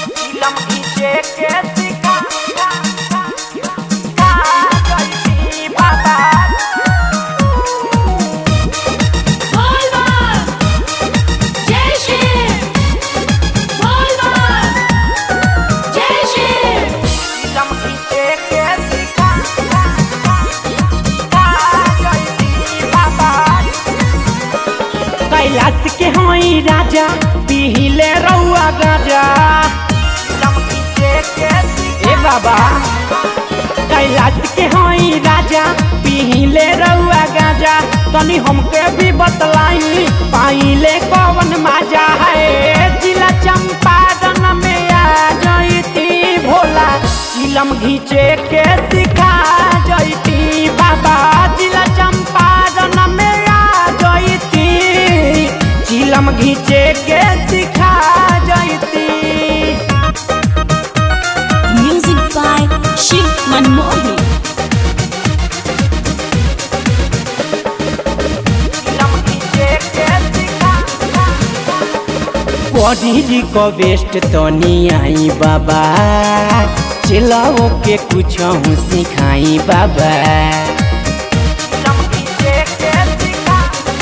चिलम घीचे के सिखा का जयती बाबा Volva! Jai Shri! Volva! Jai Shri! चिलम घीचे के सिखा का जयती बाबा कैलाश के हई राजा पिहिले रउआ गाजा चिलम घीचे के सिखा ए बाबा कैलाश के हई राजा पिहिले रउआ गाजा तनी हमके भी बतलाई पाइले कवन माजा है जिला चंपारण में आ जईती भोला चिलम घीचे के सिखा जईती बाबा जिला चंपारण में आ जईती चिलम घीचे के सिखा जईती Music by Shiv Manmohi. चिलम घीचे के सिखा बॉडी रिक्वेस्ट तो नहीं आई बाबा चिल्लाओ के कुछ हूँ सिखाई बाबा चिलम घीचे के सिखा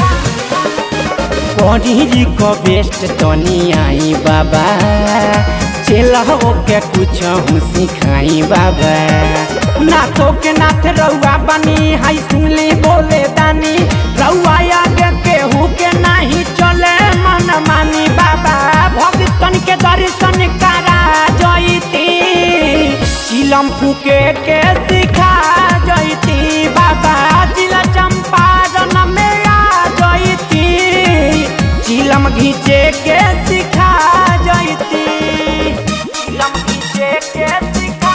बॉडी रिक्वेस्ट तो नहीं आई बाबा चिल्लाओ के कुछ हूँ सिखाई बाबा नाथो के नाथ रउआ बनी हाई सुनली बोले दानी रउआ आगे केहू के नहीं चले मन मानी बाबा भक्तन के दर्शन करा जईती चिलम फूके के सिखा जईती बाबा जिला चंपारण में आ जईती चिलम घीचे के सिखा जईती चिलम घीचे के सिखा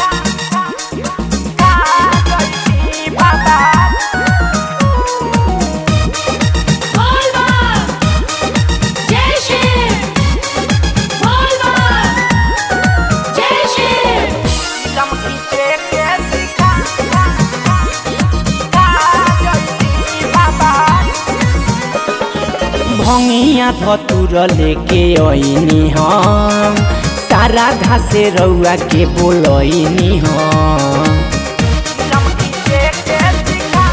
का जयती बाबा Volva! Jai Shri! Volva! Jai Shri! चिलम घीचे के सिखा का जयती बाबा भंगिया धतुर लेके अइनी हम सारा घासे रउआ के बोलइनी हम चिलम घीचे के सिखा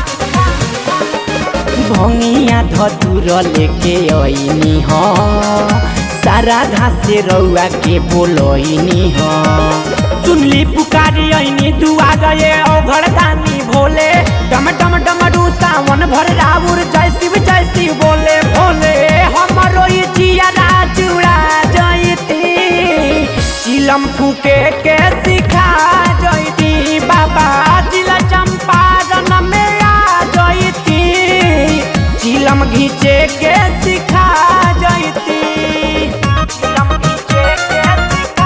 भंगिया धतुर लेके अइनी हम सारा घासे रउआ के बोलइनी हम सुनली पुकारी अइनी दुआ गए ओघर दानी भोले डम डम डमरू सावन भर राउर जय शिव जय शिव बोले भोले हमरो ई जिया जुड़ा जयती चिलम फूके के सिखा जयती बाबा जिला चंपारण में आ जयती चिलम घीचे के सिखा जयती चिलम घीचे के सिखा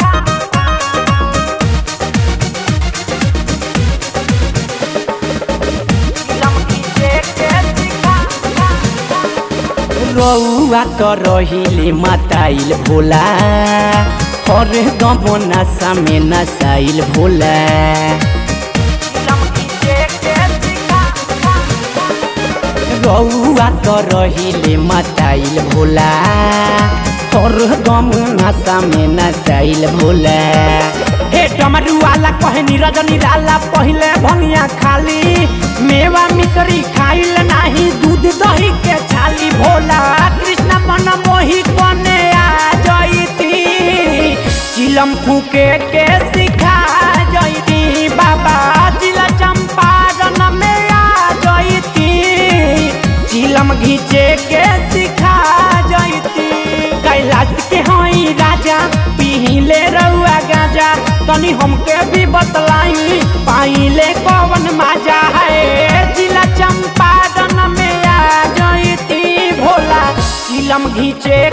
चिलम घीचे के सिखा रउआ तो रहिले मताइल भोला हर दम नशा में नसाइल भोला चिलम घीचे के सिखा रउआ तो रहिले मताइल भोला हर दम नशा में नसाइल भोला हे डमरू वाला कहनी रजनी लाला पहिले भंगिया खाली मेवा मिश्री खाइल नाही दूध दही के छाली भोला कृष्ण मन मोही कने आ जईती चिलम फूके के सिखा जईती बाबा जिला चंपारण में आ जईती चिलम घीचे के सिखा जईती कैलाश के हई राजा पिहिले रउआ गाजा तनी हमके भी बतलाई पाइले कवन माजा है जिला चंपारण में आ जईती भोला चिलम घीचे